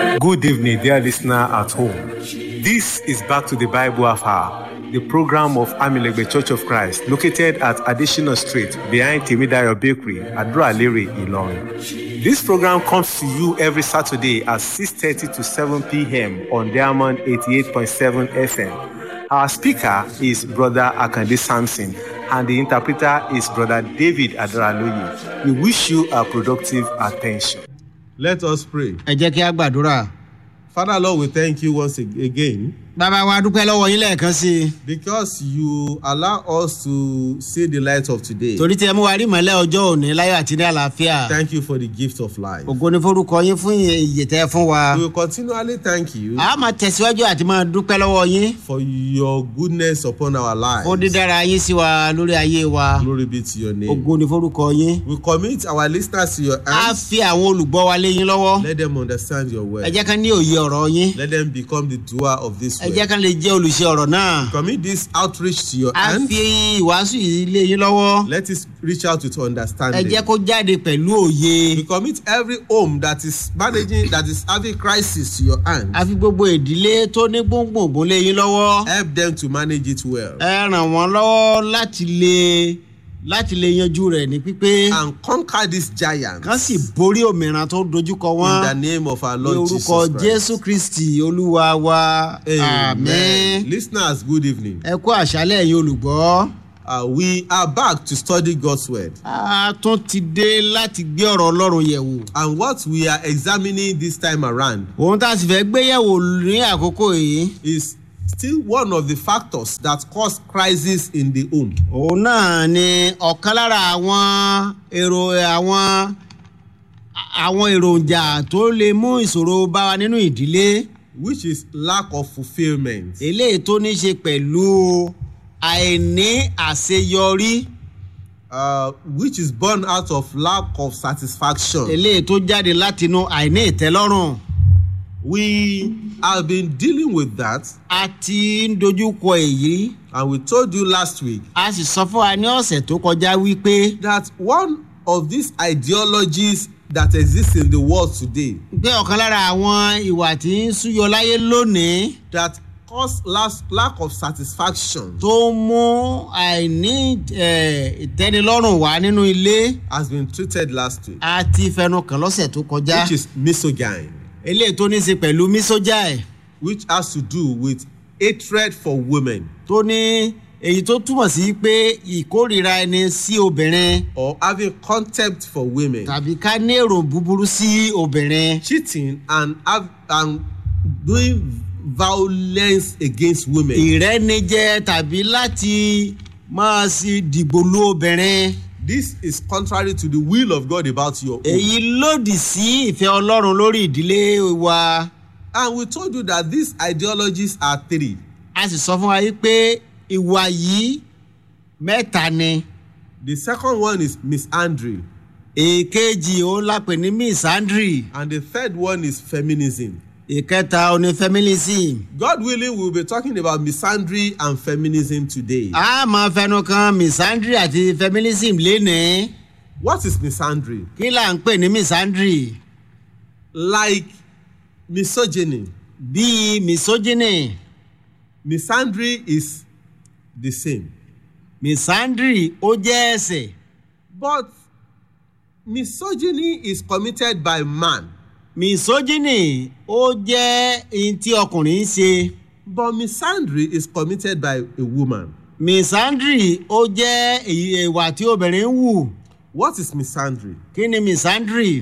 Good evening, dear listener at home. This is Back to the Bible Hour, the program of Amilegbe Church of Christ, located at Additional Street behind Timidayo Bakery, Adra-Lere, Ilorin. This program comes to you every Saturday at 6.30 to 7 p.m. on Diamond 88.7 FM. Our speaker is Brother Akande Sampson, and the interpreter is Brother David Adaraloye. We wish you a productive attention. Let us pray. ẹ jẹ́ kí a gbàdúrà. Father Lord, we thank you once ag- again bàbá wa dúpẹ́ lọ́wọ́ yín lẹ́ẹ̀kan sí i because you allow us to see the light of today. torí tí ẹ mú wa rí ìmọ̀lẹ́ ọjọ́ òní láyọ̀ àti ní àlàáfíà. Thank you for the gift of life. ògo ni forúkọ yín fún ìyè tẹ́ fún wa. We will continually thank you a máa tẹ̀síwájú àti máa dúpẹ́ lọ́wọ́ yín for your goodness upon our lives. fún dídára yín sí wa lórí ayé wa. Glory be to your name. ògo ni forúkọ yín. We commit our listeners to your a hands. fi àwọn olùgbọ́ wa lé yín lọ́wọ́. Let them understand your ẹ word. jẹ́ ká ní òye ọ̀rọ̀ yín. Let them become the doer of this ẹ jẹ́ word. ká lè jẹ́ olùṣe ọ̀rọ̀ náà. Commit this outreach to your a hands. fi ìwàásù yìí lé yín lọ́wọ́. Let it reach out with ẹ understanding. jẹ́ kó jáde pẹ̀lú òye. We commit every home that is managing, that is having crisis to your hand. a fi gbogbo ìdílé tó ní gbòǹgbòǹgbò lé yín lọ́wọ́. Help them to manage it well. ẹ ràn wọ́n lọ́wọ́ láti lè láti lè yanjú rẹ̀ ní pípé And conquer this giant kán sì borí òmìnira tó dojúkọ in the wọn name of our ní Lord orúkọ Jesus jésù Christ. kristi olúwa wa Amen. àmín Listeners, good evening. ẹ kú àṣálẹ̀ ẹ̀yin olùgbọ́ Uh, we are back to study God's word. a tún ti dé láti gbé ọ̀rọ̀ ọlọ́run yẹ̀ wò And what we are examining this time around ohun tá a sì fẹ́ gbé yẹ̀ wò ní àkókò yìí is still one of the factors that cause crisis in the home. òun náà ni ọ̀kan lára àwọn èrò àwọn àwọn èròjà tó lè mú ìṣòro bá wa nínú ìdílé. which is lack of fulfilment. eléyìí tó ní ṣe pẹ̀lú àìní àṣeyọrí Uh, which is born out of lack of satisfaction. eléyìí tó jáde látinú àìní ìtẹ́lọ́rùn We have been dealing with that, a ti ń dojúkọ èyí and we told you last week a sì sọ fún wa ní ọ̀sẹ̀ tó kọjá wípé that one of these ideologies that exist in the world today pé ọ̀kan lára àwọn ìwà tí ń súyọ láyé lónìí that cause las- lack of satisfaction tó ń mú àìní eh, ìtẹ́nilọ́rùn wá nínú ilé has been treated last week, a ti fẹnu kàn lọ́sẹ̀ tó kọjá which is misogyny, eléyìí tó ní í ṣe pẹ̀lú mísójáì which has to do with hatred for women tó ní èyí tó túmọ̀ sí pé ìkórìíra ẹni sí obìnrin or having contempt for women, tàbí ká ní èrò búburú sí obìnrin cheating and have, and doing violence against women. ìrẹ́nijẹ tàbí láti máa sí dìbò lu obìnrin This is contrary to the will of God about your home. èyí lòdì sí ìfẹ́ ọlọ́run lórí ìdílé wa And we told you that these ideologies are three. a sì sọ fún wa yìí pé ìwà yìí mẹ́ta ni The second one is misandry, èkejì ó lápè ní misandry and the third one is feminism. ìkẹta ó ní feminism. God willing, we'll be talking about misandry and feminism today. a máa fẹnu kan misandry àti feminism lénìí What is misandry? kí là ń pè ní misandry Like misogyny, bíi misogyny misandry is the same. misandry ó jẹ́ ẹ̀sẹ̀ But misogyny is committed by man. misogyny ó jẹ́ ihun tí ọkùnrin ń ṣe But misandry is committed by a woman. misandry ó jẹ́ èyí ìwà tí obìnrin ń wù What is misandry? kí ni misandry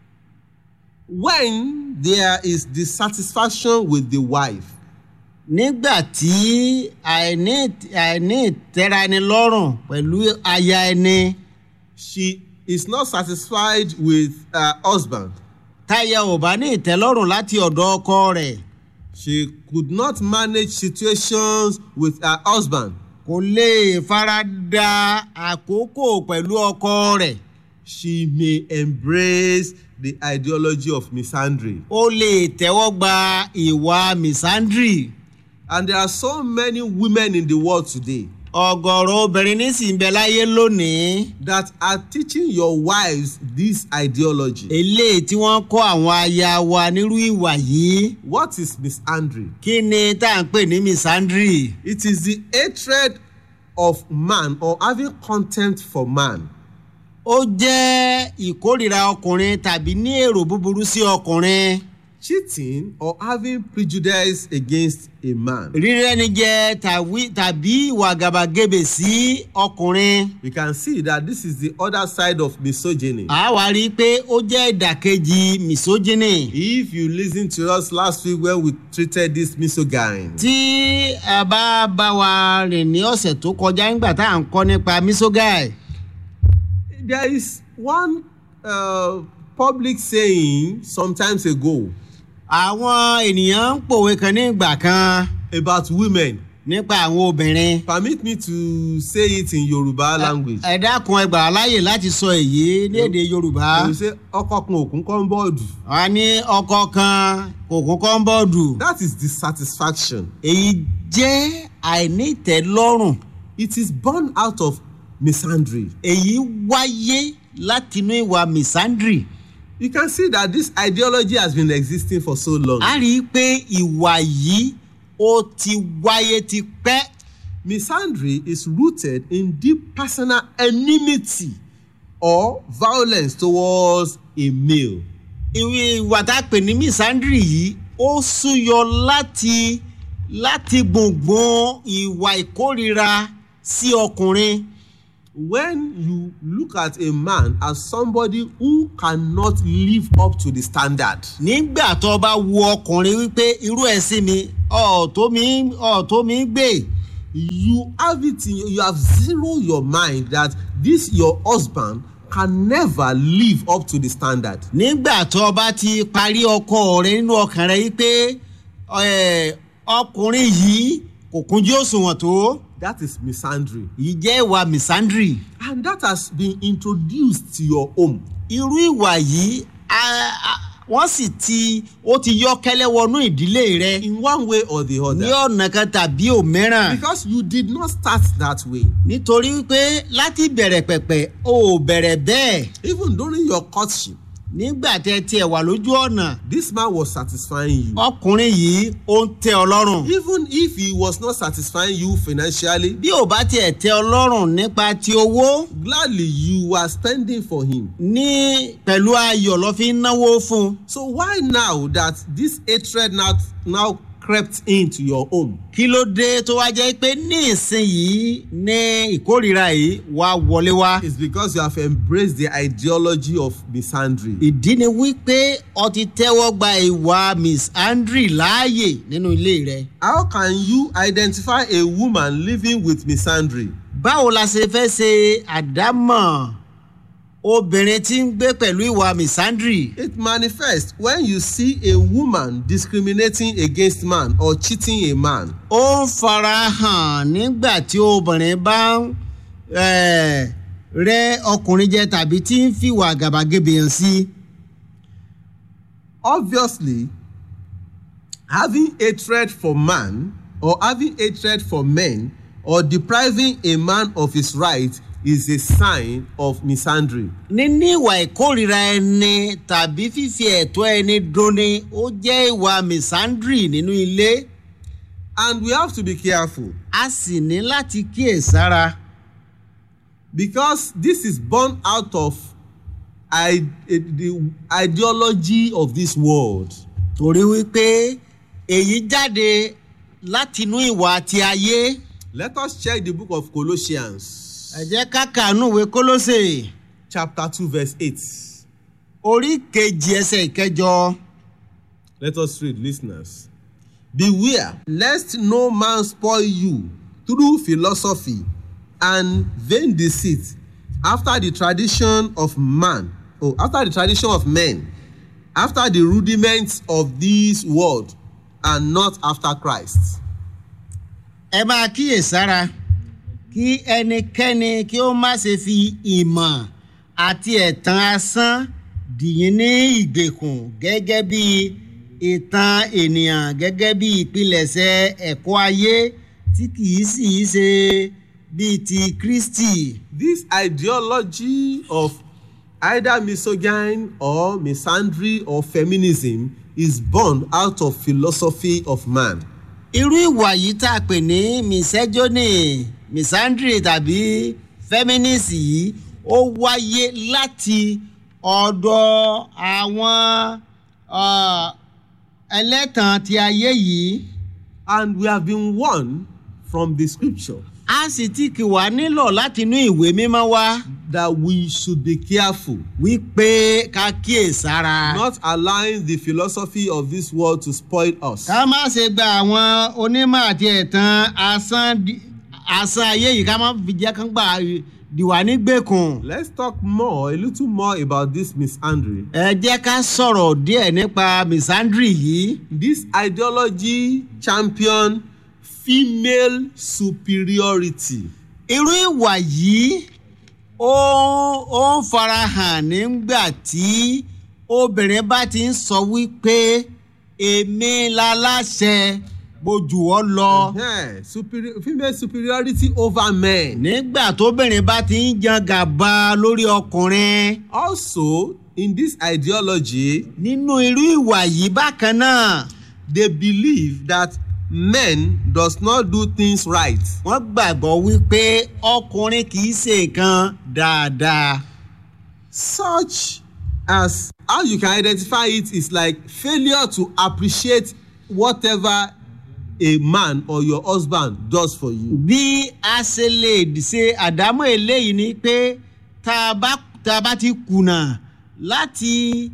When there is dissatisfaction with the wife, nígbà tí àìní àìní ìtẹ́ra ẹni lọ́rùn pẹ̀lú aya ẹni she is not satisfied with her husband. táyà ò bá ní ìtẹ́lọ́rùn láti ọ̀dọ̀ ọkọ rẹ̀ She could not manage situations with her husband. kò lè fara da àkókò pẹ̀lú ọkọ rẹ̀ She may embrace the ideology of misandry. ó lè tẹ́wọ́ gba ìwà misandry And there are so many women in the world today ọ̀gọ̀rọ̀ obìnrin nísìnyí bẹ láyé lónìí that are teaching your wives this ideology. eléyìí tí wọ́n kọ́ àwọn aya wa nírú ìwà yìí What is misandry? kí ni tá à ń pè ní misandry It is the hatred of man or having contempt for man. ó jẹ́ ìkórìíra ọkùnrin tàbí ní èrò búburú sí ọkùnrin cheating or having prejudice against a man. rírẹ́ni jẹ tàwí- tàbí ìwà gàbàgebè sí ọkùnrin We can see that this is the other side of misogyny. a wá rí i pé ó jẹ́ ìdàkejì misogyny If you listen to us last week when we treated this misogyny, tí a bá bá wa rìn ní ọ̀sẹ̀ tó kọjá nígbà tá à ń kọ́ nípa misogyny there is one uh, public saying sometimes ago àwọn ènìyàn ń pòwe kan ní ìgbà kan about women. nípa àwọn obìnrin Permit me to say it in Yoruba language. ẹ dákun ẹ gbà wá láàyè láti sọ èyí ní èdè yorùbá They will say ọkọ kan òkun kan bọ́ọ̀dù. wọn ní ọkọ kan kò kún kọ́ńbọ́ọ̀dù That is dissatisfaction. èyí jẹ́ àìnítẹ̀lọ́rùn It is born out of misandry. èyí wáyé látinú ìwà misandry You can see that this ideology has been existing for so long. a rí i pé ìwà yìí ó ti wáyé ti pẹ́ Misandry is rooted in deep personal enmity or violence towards a male. ìwé ìwà tá a pè ní misandry yìí ó súyọ láti láti gbùngbùn ìwà ìkórira sí ọkùnrin When you look at a man as somebody who cannot live up to the standard, nígbà tó bá wo ọkùnrin wípé irú ẹ̀ sí mi ọ̀ọ́tó mi ọ̀ọ́tó mi gbé you have it in you have zero your mind that this your husband can never live up to the standard. nígbà tó bá ti parí ọkọ rẹ nínú ọkàn rẹ wípé ẹ, ọkùnrin yìí kò kúnjú òṣùwọ̀n tó That is misandry. yìí jẹ́ ìwà misandry And that has been introduced to your home. irú ìwà yìí a- a- wọ́n sì ti ó ti yọ́ kẹ́lẹ́ wọnú ìdílé rẹ in one way or the ní other. ọ̀nà kan tàbí òmíràn because you did not start that way. nítorí wípé láti bẹ̀rẹ̀ pẹ̀pẹ̀ o ò bẹ̀rẹ̀ bẹ́ẹ̀ even during your courtship nígbà tẹ tiẹ̀ wà lójú ọ̀nà this man was satisfying you. ọkùnrin yìí ó ń tẹ ọ lọ́rùn even if he was not satisfying you financially bí ò bá tiẹ̀ tẹ ọ lọ́rùn nípa ti owó gladly you were spending for him. ní pẹ̀lú ayọ̀ lọ́ fi ń náwó fún un so why now that this hatred now now crept into your home. kí ló dé tó wá jẹ́ pé ní ìsinyìí ní ìkórìíra yìí wá wọlé wá. it's because you have embraced the ideology of misandry. ìdí ni wípé ọ ti tẹ́wọ́ gba ìwà miss andre láàyè nínú ilé rẹ. how can you identify a woman living with misandry. báwo la ṣe fẹ́ ṣe àdámọ̀ obìnrin tí ń gbé pẹ̀lú ìwà miss andre. It manifests when you see a woman discriminating against man or cheating a man. ó ń fara hàn nígbà tí obìnrin bá ń eh, rẹ́ ọkùnrin jẹ tàbí tí ń fìwà gàbàgebè hàn sí. Obviously, having hatred for man or having hatred for men or depriving a man of his right is a sign of misandry. níní ìwà ìkórìíra ẹni tàbí fífi ẹ̀tọ́ ẹni duni ó jẹ́ ìwà misandry nínú ilé And we have to be careful a sì ní láti kíyèsára because this is born out of I, the ideology of this world. torí wípé èyí jáde látinú ìwà ti ayé Let us check the book of Colossians. ẹ jẹ́ ká kàánú ìwé kólósè chapter two verse eight. orí kejì ẹsẹ̀ ìkẹjọ Let us read, listeners. Beware lest no man spoil you through philosophy and vain deceit after the tradition of man, oh, after the tradition of men, after the rudiments of this world, and not after Christ. ẹ máa kíyèsára kí ẹnikẹ́ni kí ó má ṣe fi ìmọ̀ àti ẹ̀tàn asán dìyín ní ìgbèkùn gẹ́gẹ́ bí ìtàn ènìyàn gẹ́gẹ́ bí ìpilẹ̀ṣẹ̀ ẹ̀kọ́ ayé tí kìí sì í ṣe bíi ti kristi. This ideology of either misogyny or misandry or feminism is born out of philosophy of man. irú ìwà yìí tá a pè ní misegyony misandry tàbí feminist yìí ó wáyé láti ọ̀dọ̀ àwọn ah, ẹlẹ́tàn ti ayé yìí And we have been warned from the scripture a sì ti kì wá nílò láti inú ìwé mímọ́ wá that we should be careful, wípé ká kíyèsára. not allowing the philosophy of this world to spoil us. ká má ṣe gba àwọn onímọ̀ àti ẹ̀tàn asán di- asán ayé yìí ká má fi jẹ́ kán gbà dìwà nígbèkùn. Let's talk more, a little more about this misandry. ẹ jẹ́ ká sọ̀rọ̀ díẹ̀ nípa misandry yìí. This ideology champion female superiority. irú ìwà yìí ó ó ń farahàn nígbà tí obìnrin bá ti ń sọ wípé èmi láláṣẹ bójú ọ lọ. Yeah, superi- female superiority over men. nígbà tóbìnrin bá ti ń jan gàba lórí ọkùnrin. Also, in this ideology, nínú irú ìwà yìí bákan náà they believe that men does not do things right. wọ́n gbàgbọ́ wípé ọkùnrin kì í ṣe nǹkan dáadáa. Such as how you can identify it is like failure to appreciate whatever a man or your husband does for you. bí a ṣe lè ṣe àdámọ́ eléyìí ni pé tá a bá tá a bá ti kùnà láti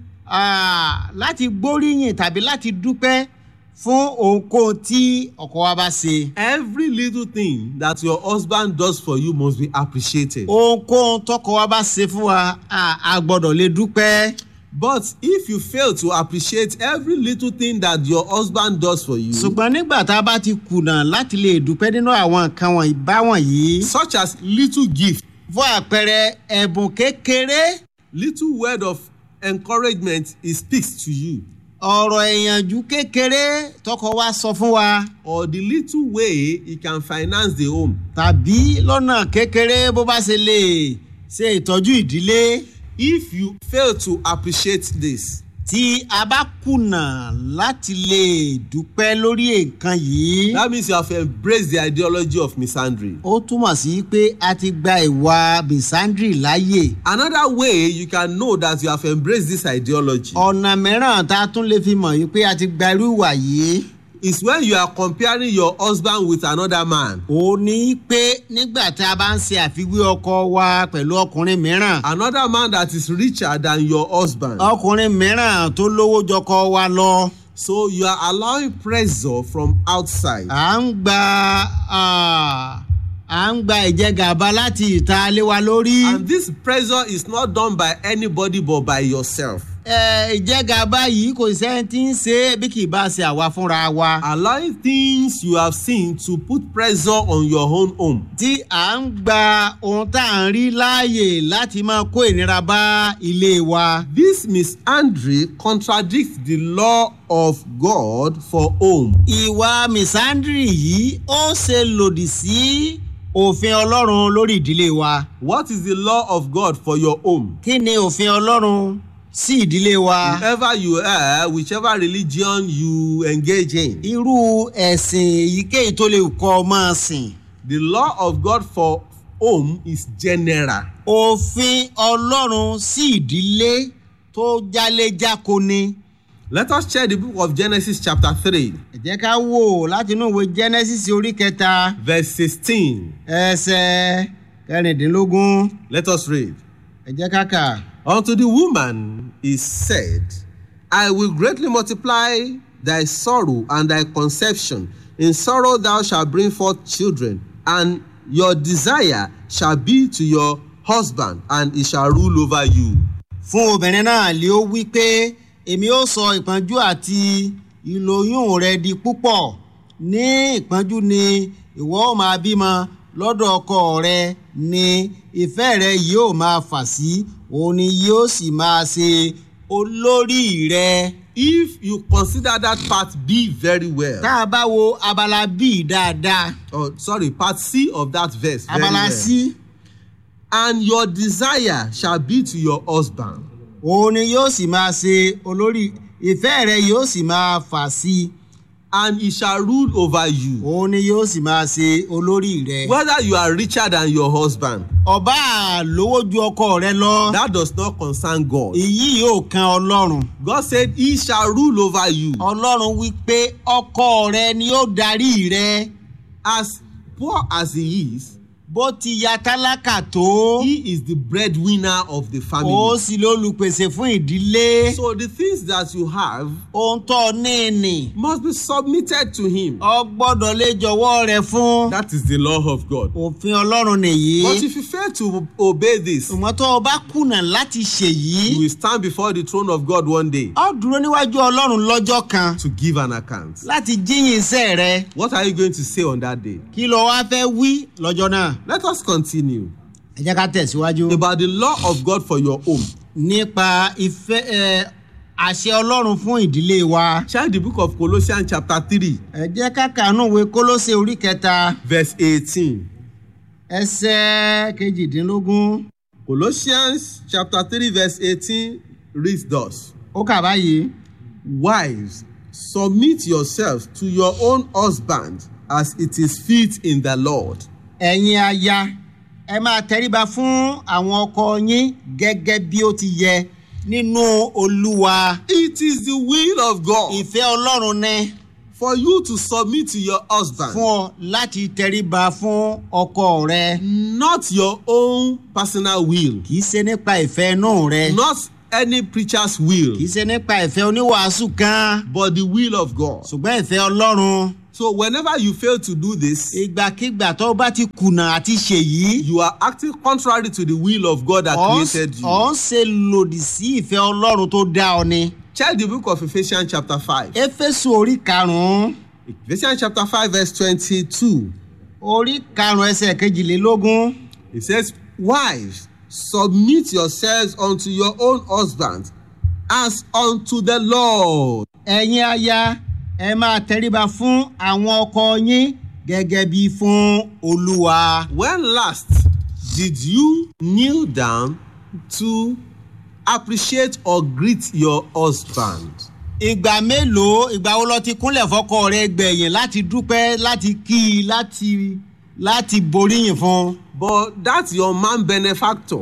ah, láti gbóríyìn tàbí láti dúpẹ́ fún ohunkóhun tí ọkọ wa bá ṣe. Every little thing that your husband does for you must be appreciated. ohunkóhun tọkọ wa bá ṣe fún wa a a gbọ́dọ̀ lè dúpẹ́. But if you fail to appreciate every little thing that your husband does for you, ṣùgbọ́n nígbà tá a bá ti kùnà láti lè dúpẹ́ nínú àwọn nǹkan wọ̀nyí báwọ̀nyí. such as little gift, fún àpẹẹrẹ ẹ̀bùn kékeré little word of encouragement he speaks to you, ọ̀rọ̀ ìyànjú kékeré tọkọ wa sọ fún wa or the little way he can finance the home. tàbí lọ́nà kékeré bó bá ṣe lè ṣe ìtọ́jú ìdílé If you fail to appreciate this, tí a bá kùnà láti lè dúpẹ́ lórí nǹkan yìí. that means you have embraced the ideology of misandry. ó túmọ̀ sí pé a ti gba ìwà bisandri láàyè. Another way you can know that you have embraced this ideology ọ̀nà mìíràn tá a tún lè fi mọ̀ yìí pé a ti gba irú ìwà yìí. is when you are comparing your husband with another man. ó ní pé nígbà tá a bá ń ṣe àfiwé ọkọ wa pẹ̀lú ọkùnrin mìíràn. Another man that is richer than your husband. ọkùnrin mìíràn tó lówó jọkọ wa lọ. So you are allowing pressure from outside. à ń gba ah, à ń gba ìjẹgàba láti ìta lé wa lórí. And this pressure is not done by anybody but by yourself. Ẹ, ìjẹgàba yìí kò sẹ́ni tí ń ṣe é bí kì í bá ṣe àwa fúnra wa. Allowing things you have seen to put pressure on your own home. tí à ń gba ohun tá à ń rí láàyè láti máa kó ìnira bá ilé wa. This misandry contradicts the law of God for home. ìwà misandry yìí ó ṣe lòdì sí òfin ọlọ́run lórí ìdílé wa. What is the law of God for your home? kí ni òfin ọlọ́run sí ìdílé wa? Wherever you are, whichever religion you engage in, irú ẹ̀sìn èyíkéyìí tó lè kọ́ ọ máa sìn. the law of God for home is general. òfin ọlọ́run sí ìdílé tó jáléjáko ni. Let us check the book of Genesis, chapter 3, ẹ jẹ́ ká wò láti inú ìwé genesis orí kẹta verse 16. ẹsẹ̀ kẹrìndínlógún Let us read. ẹ jẹ́ ká kà. Unto the woman is said, I will greatly multiply thy sorrow and thy conception. In sorrow thou shalt bring forth children, and your desire shall be to your husband, and he shall rule over you. fún obìnrin náà lé ó wí pé èmi ó sọ ìpọ́njú àti ìlóyún rẹ di púpọ̀ ní ìpọ́njú ni ìwọ ó máa bímọ lọ́dọ̀ ọkọ rẹ ni ìfẹ́ rẹ yóò máa fà sí òun ni yóò sì máa ṣe olórí rẹ. if you consider that part b very well tá a bá wo abala bíi dáadáa or sorry part c of that verse very abala well sí and your desire shall be to your husband òun ni yóò sì máa ṣe olórí ìfẹ́ rẹ yóò sì máa fà sí i and he shall rule over you òun ni yóò sì máa ṣe olórí rẹ. whether you are richer than your husband ọba lówó ju ọkọ rẹ lọ that does not concern God èyí yóò kan ọlọ́run God said he shall rule over you ọlọ́run wí pé ọkọ rẹ ni yóò darí rẹ as poor as he is bó ti ya tálákà tó he is the breadwinner of the ó family sì lólùpèsè fún ìdílé so the things that you have ohun tó ní ní must be submitted to him ọ gbọ́dọ̀ lè jọ̀wọ́ rẹ fún that is the law of God òfin ọlọ́run nìyí but if you fail to obey this ṣùgbọ́n tó o bá kùnà láti ṣèyí you will stand before the throne of God one day ọ dúró níwájú ọlọ́run lọ́jọ́ kan to give an account láti jíyìn iṣẹ́ rẹ what are you going to say on that day kí ló wá fẹ́ wí lọ́jọ́ náà. let us continue ẹ jẹ́ ká tẹ̀síwájú. about the law of God for your home nípa ìfẹ́ ẹ àṣẹ ọlọ́run fún ìdílé wa. Check the book of Colossians chapter three ẹ jẹ́ ká kàánú ìwé kólóṣe orí kẹta verse eighteen. ẹsẹ̀ kejìdínlógún Colossians chapter three verse eighteen reads thus. ó kà báyìí. Wives, submit yourselves to your own husband as it is fit in the Lord. ẹ̀yin aya ẹ máa tẹríba fún àwọn ọkọ yín gẹ́gẹ́ bí ó ti yẹ nínú olúwa. It is the will of God ìfẹ́ ọlọ́run ni for you to submit to your husband, fún ọ láti tẹríba fún ọkọ rẹ. not your own personal will, kì í ṣe nípa ìfẹ́ inú rẹ. not any preacher's will, kì í ṣe nípa ìfẹ́ oníwàásù kan. but the will of God. ṣùgbọ́n ìfẹ́ ọlọ́run So whenever you fail to do this, ìgbàkigbà tó bá ti kùnà àti ṣèyí you are acting contrary to the will of God that ọ̀ created you. ń ṣe lòdì sí ìfẹ́ ọlọ́run tó dá ọ ni. Check the book of Ephesians chapter five. éfésù orí karùn-ún Ephesians chapter five verse twenty-two. orí karùn-ún ẹsẹ̀ kejìlélógún It says, Wives, submit yourselves unto your own husbands as unto the Lord. ẹ̀yin aya ẹ máa tẹríba fún àwọn ọkọ yín gẹ́gẹ́ bí fún olúwa. When last did you kneel down to appreciate or greet your husband? ìgbà mélòó ìgbà wo lọ ti kúnlẹ̀ fọkọ rẹ gbẹ̀yìn láti dúpẹ́ láti kí i láti láti boríyìn fún un. But that's your man benefactor.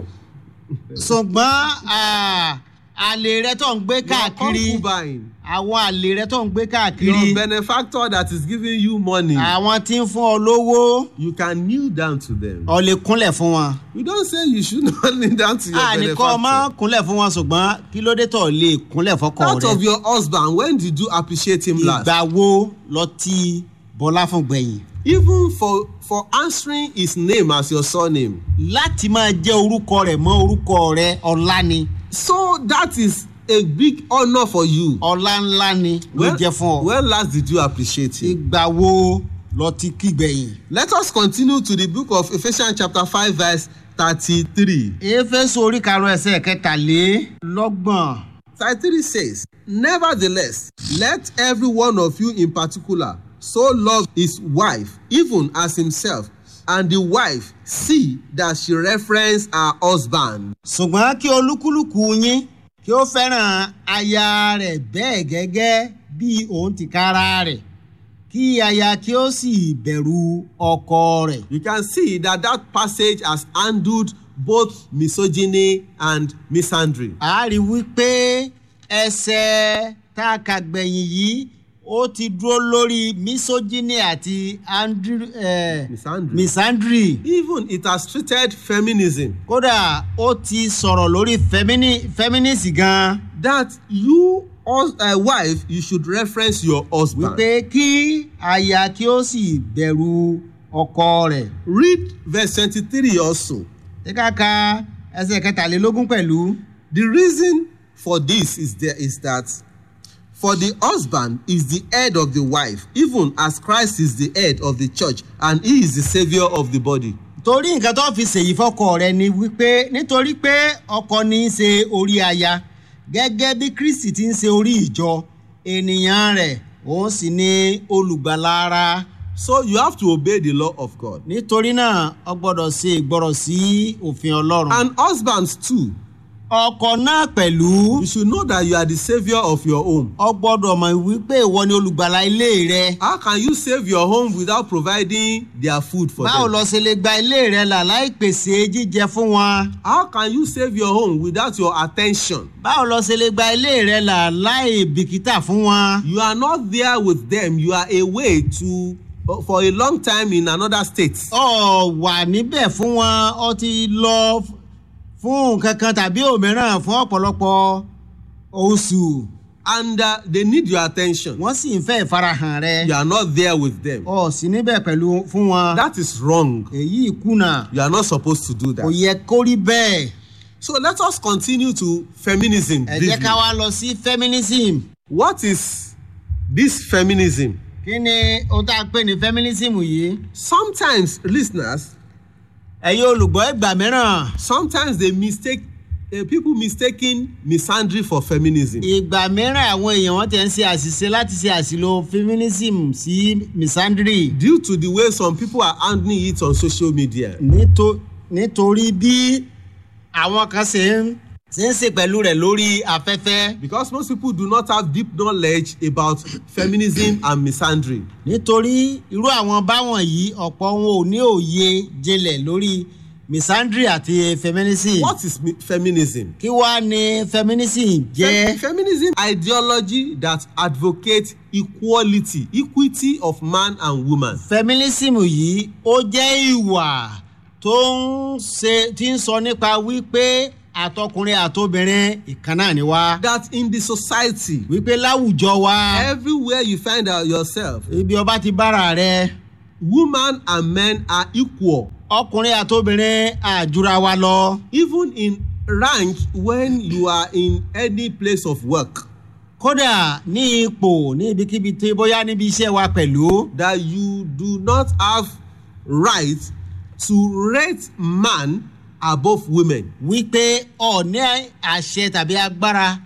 ṣùgbọ́n ah, àlè rẹ tó ń gbé Your káàkiri concubine. àwọn àlè rẹ tó ń gbé Your káàkiri benefactor that is giving you money. àwọn tí ń fún ọ lówó You can kneel down to them. ọ lè kúnlẹ̀ fún wọn. We don't say you should not kneel down to your àní kọ́ ọ má benefactor. kúnlẹ̀ fún wọn ṣùgbọ́n kí ló dé tó lè kúnlẹ̀ fọkọ Out of rẹ. your husband, when did you appreciate him last? ìgbà wo lọ ti bọlá fún gbẹ̀yìn. Even for for answering his name as your surname. láti máa jẹ́ orúkọ rẹ̀ mọ́ orúkọ rẹ ọlá ni So that is a big honour for you. ọlá ńlá ni ló jẹ́ fún ọ. when last did you appreciate him? ìgbà wo lọ ti kí gbẹ̀yìn. Let us continue to the book of Ephesians chapter five verse thirty-three. éfésù orí karùn-ún ẹsẹ̀ kẹtàlélọ́gbọ̀n. Thirty-three says, Nevertheless, let every one of you in particular so love his wife, even as himself, and the wife see that she reference her husband. ṣùgbọ́n kí olúkúlùkù yín kí ó fẹ́ràn aya rẹ̀ bẹ́ẹ̀ gẹ́gẹ́ bí òun ti kára rẹ̀ kí aya kí ó sì bẹ̀rù ọkọ rẹ̀. You can see that that passage has handled both misogyny and misandry. a rí wípé ẹsẹ̀ tá a kà gbẹ̀yìn yìí ó ti dúró lórí misogyny àti andri- eh, Misandry. misandry Even it has treated feminism kódà ó ti sọ̀rọ̀ lórí femini- feminist gan that you as a wife you should reference your husband. wípé kí aya kí ó sì bẹ̀rù ọkọ rẹ̀. Read verse twenty-three also. ṣé ká ka ẹsẹ̀ kẹtàlélógún pẹ̀lú. The reason for this is there is that for the husband is the head of the wife even as Christ is the head of the church and he is the saviour of the body. torí nǹkan tó fi ṣèyí fọkọ rẹ ni wípé nítorí pé ọkọ ní í ṣe orí aya gẹ́gẹ́ bí kristi ti ń ṣe orí ìjọ ènìyàn rẹ̀ òun sì ni olùgbàlà ara So you have to obey the law of God. nítorí náà ọ gbọ́dọ̀ ṣe ìgbọ́rọ̀ sí òfin ọlọ́run. And husbands too, ọkọ náà pẹ̀lú you should know that you are the savior of your home. ọ gbọ́dọ̀ mọ̀ wípé ìwọ ni olùgbàlà ilé rẹ. How can you save your home without providing their food for báwo them? lọ ṣe lè gba ilé rẹ là láì pèsè jíjẹ fún wọn. How can you save your home without your attention? báwo lọ ṣe lè gba ilé rẹ là láì bìkítà fún wọn. You are not there with them. You are away to for a long time in another state. ọ wà níbẹ̀ fún wọn ọ ti lọ f- fún nǹkan kan tàbí òmíràn fún ọ̀pọ̀lọpọ̀ oṣù And uh, they need your attention. wọ́n sì ń fẹ́ ìfarahàn rẹ You are not there with them. ọ sí níbẹ̀ pẹ̀lú fún wọn That is wrong. èyí kùnà You are not supposed to do kò that. yẹ kó rí bẹ́ẹ̀ So let us continue to feminism. ẹ jẹ́ briefly. ká wá lọ sí feminism What is this feminism? kí ni ohun tá a pè ní feminism yìí Sometimes listeners, ẹ̀yin olùgbọ́ ìgbà mìíràn sometimes they mistake uh, people mistaking misandry for feminism. ìgbà mìíràn àwọn èèyàn wọn ti ń ṣe àṣìṣe láti ṣe àṣìlò feminism sí misandry due to the way some people are handling it on social media. Nítò- nítorí bí àwọn kan ṣe ń ṣe ń ṣe pẹ̀lú rẹ̀ lórí afẹ́fẹ́ Because most people do not have deep knowledge about feminism and misandry. nítorí irú àwọn báwọn yìí ọ̀pọ̀ wọn ò ní òye jinlẹ̀ lórí misandry àti feminism What is mi- feminism? kí wá ni feminism jẹ́ Fe- feminism ideology that advocates equality equity of man and woman. feminism yìí ó jẹ́ ìwà tó ń ṣe tí ń sọ nípa wípé àtọkùnrin àtobìnrin ìkan náà ni wá that in the society wípé láwùjọ wa everywhere you find out yourself ibi ọba ti bára rẹ women and men are equal ọkùnrin àtobìnrin àjùra wa lọ even in rank when you are in any place of work kódà ní ipò ní ibikíbi tí bóyá níbi iṣẹ́ wa pẹ̀lú that you do not have right to rate man above women wípé ọ̀ní àṣẹ tàbí agbára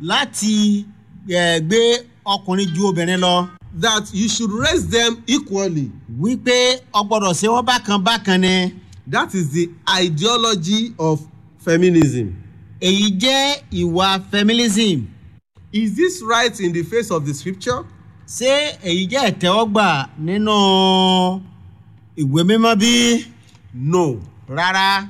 láti eh, gbé ọkùnrin ju obìnrin lọ that you should raise them equally wípé ọgbọ́dọ̀ ṣe wọ́n bákan bákan ni that is the ideology of feminism èyí jẹ́ ìwà feminism is this right in the face of the scripture ṣé èyí jẹ́ ìtẹ́wọ́gbà nínú ìwé mímọ́ bí? no rárá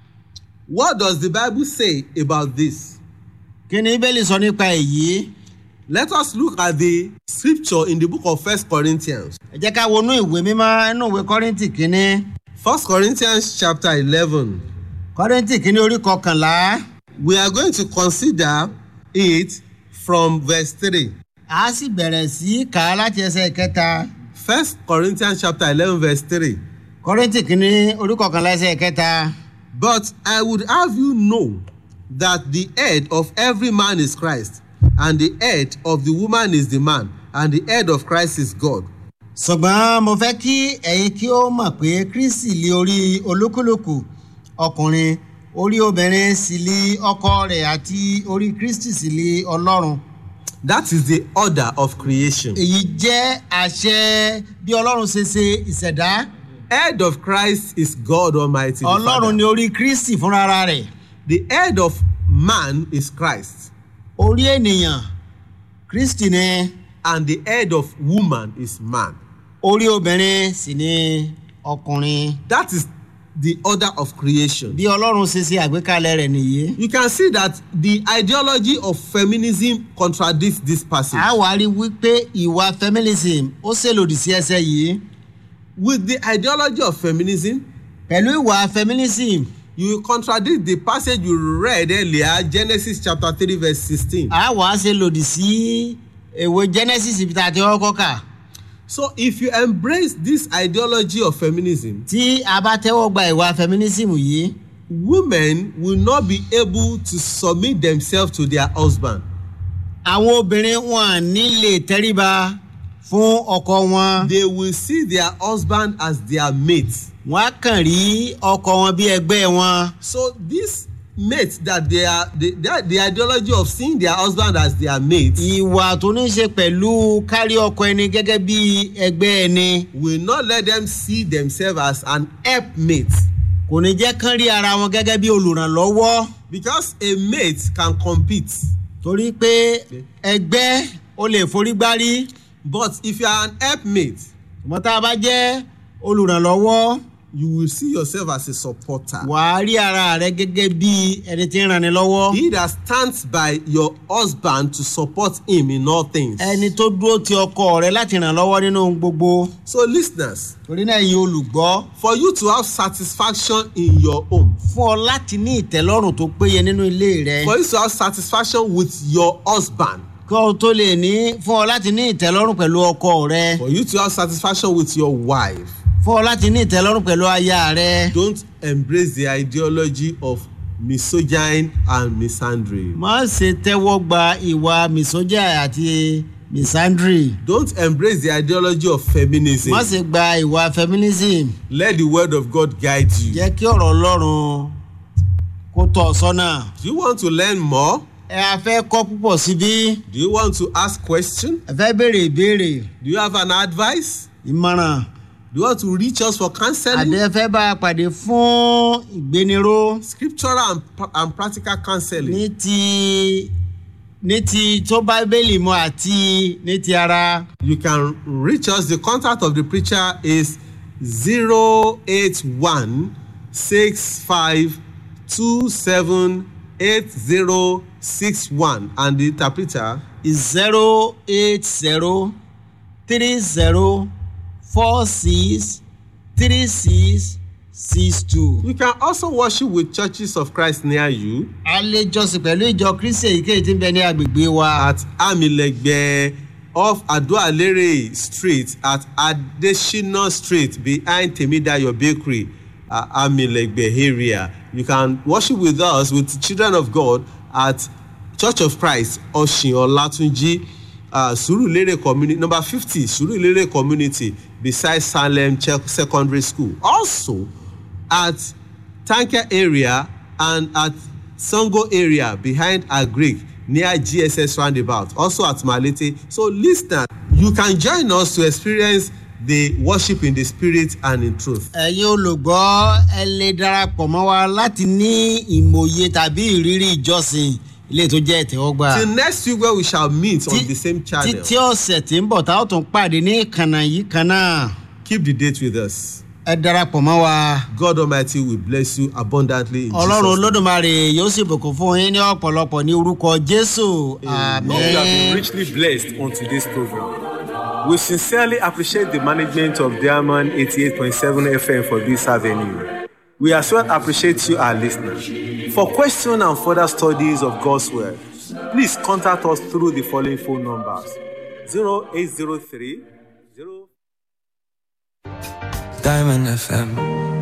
what does the bible say about this kí ni bíbélì sọ nípa èyí let us look at the scripture in the book of first corinthians ẹ jẹ́ ká wọnú ìwé mímọ́ nínú ìwé kọ́rìntì kínní first corinthians chapter eleven kọ́rìntì kínní orí kọkànlá we are going to consider it from verse three a sì bẹ̀rẹ̀ sí í kà á láti ẹsẹ̀ kẹta first corinthians chapter eleven verse three kọ́rìntì kínní orí kọkànlá ẹsẹ̀ kẹta but i would have you know that the head of every man is christ and the head of the woman is the man and the head of christ is god ṣùgbọ́n mo fẹ́ kí ẹ̀yin kí ó mọ̀ pé kristi lé orí olúkúlùkù ọkùnrin orí obìnrin sì lé ọkọ rẹ̀ àti orí kristi sì lé ọlọ́run that is the order of creation èyí jẹ́ àṣẹ bí ọlọ́run ṣe ṣe ìṣẹ̀dá head of christ is god almighty the ọlọ́run Father. ni orí kristi fúnra rẹ̀ the head of man is christ orí ènìyàn kristi ni and the head of woman is man orí obìnrin sì ni ọkùnrin that is the order of creation bí ọlọ́run ṣe ṣe àgbékalẹ̀ rẹ̀ nìyí. you can see that the ideology of feminism contradicts this passage a wá rí wípé ìwà feminism ó ṣèlòdì sí ẹsẹ̀ yìí with the ideology of feminism pẹ̀lú ìwà feminism you will contradict the passage you read earlier genesis chapter three verse sixteen a wá ṣe lòdì sí èwe genesis ibi tá a ti kọ́kọ́ kà so if you embrace this ideology of feminism tí a bá tẹ́wọ́ gba ìwà feminism yìí women will not be able to submit themselves to their husband àwọn obìnrin wọn ní lè tẹríba fún ọkọ wọn they will see their husband as their mate wọn á kàn rí ọkọ wọn bí ẹgbẹ́ wọn so this mates that they are the, the, the ideology of seeing their husband as their mate ìwà tó ní ṣe pẹ̀lú kárí ọkọ ẹni gẹ́gẹ́ bí ẹgbẹ́ ẹni will not let them see themselves as an helpmate kò ní jẹ́ kán rí ara wọn gẹ́gẹ́ bí olùrànlọ́wọ́ because a mate can compete torí pé ẹgbẹ́ ó lè forí gbárí but if you are an helpmate ṣùgbọ́n tá a bá jẹ́ olùrànlọ́wọ́ you will see yourself as a supporter. wàá rí ara rẹ gẹ́gẹ́ bí ẹni tí ń ranni lọ́wọ́ he that stands by your husband to support him in all things. ẹni tó dúró ti ọkọ rẹ láti ràn lọ́wọ́ nínú ohun gbogbo so listeners torí náà ẹ̀yin olùgbọ́ for you to have satisfaction in your home fún ọ láti ní ìtẹ́lọ́rùn tó péye nínú ilé rẹ for you to have satisfaction with your husband kó o tó lè ní fún ọ láti ní ìtẹ́lọ́rùn pẹ̀lú ọkọ rẹ for you to have satisfaction with your wife fún ọ láti ní ìtẹ́lọ́rùn pẹ̀lú aya rẹ don't embrace the ideology of misogyny and misandry. má ṣe tẹ́wọ́ gba ìwà misogyny àti misandry don't embrace the ideology of feminism. má ṣe gba ìwà feminism let the word of God guide you. jẹ́ kí ọ̀rọ̀ ọlọ́run kó tọ̀ ọ́ sọ́nà. do you want to learn more? ẹ a fẹ́ kọ́ púpọ̀ síbí do you want to ask question? ẹ fẹ́ béèrè ìbéèrè do you have an advice? ìmọ̀ràn do you want to reach us for counseling? àdé fẹ́ bá a pàdé fún ìgbéniró scriptural and, pra- and practical counseling. ní ti ní ti tó báíbélì mu àti ní ti ara you can reach us the contact of the preacher is zero eight one six five two seven eight zero six one and the interpreter zero eight zero three zero four six three six six two. you can also worship with churches of christ near you a lè jọsìn pẹ̀lú ìjọ kristi èyíkéyìí tí ń bẹ ní agbègbè wa. at amilegbe off adoalere street at adesina street behind temidayo bakery uh, amilegbe area you can worship with us with the children of god at church of christ oshin olatunji uh, surulere community number fifty surulere community beside salem Che- secondary school also at tanker area and at sango area behind agric near gss roundabout also at malete so listener you can join us to experience the worship in the spirit and in truth. ẹ̀yin olùgbọ́ ẹ lè darapọ̀ mọ́ wa láti ní ìmòye tàbí ìrírí ìjọsìn ilé tó jẹ́ ìtẹ́wọ́gbà. till next week where we shall meet on Tí- the same channel títí ọ̀sẹ̀ tí ń bọ̀ tá a ó tún pàdé ní ìkànnà yìí kan náà keep the date with us ẹ darapọ̀ mọ́ wa. god almighty will bless you abundantly in ọlọ́run jesus name. olódùmarè yóò sì bùkún fún yín ní ọ̀pọ̀lọpọ̀ ní orúkọ jésù Hope you have been àmín. richly blessed on today's program. We sincerely appreciate the management of Diamond 88.7 FM for this avenue. We as well appreciate you, our listeners. For questions and further studies of God's Word, please contact us through the following phone numbers 0803 0 Diamond FM.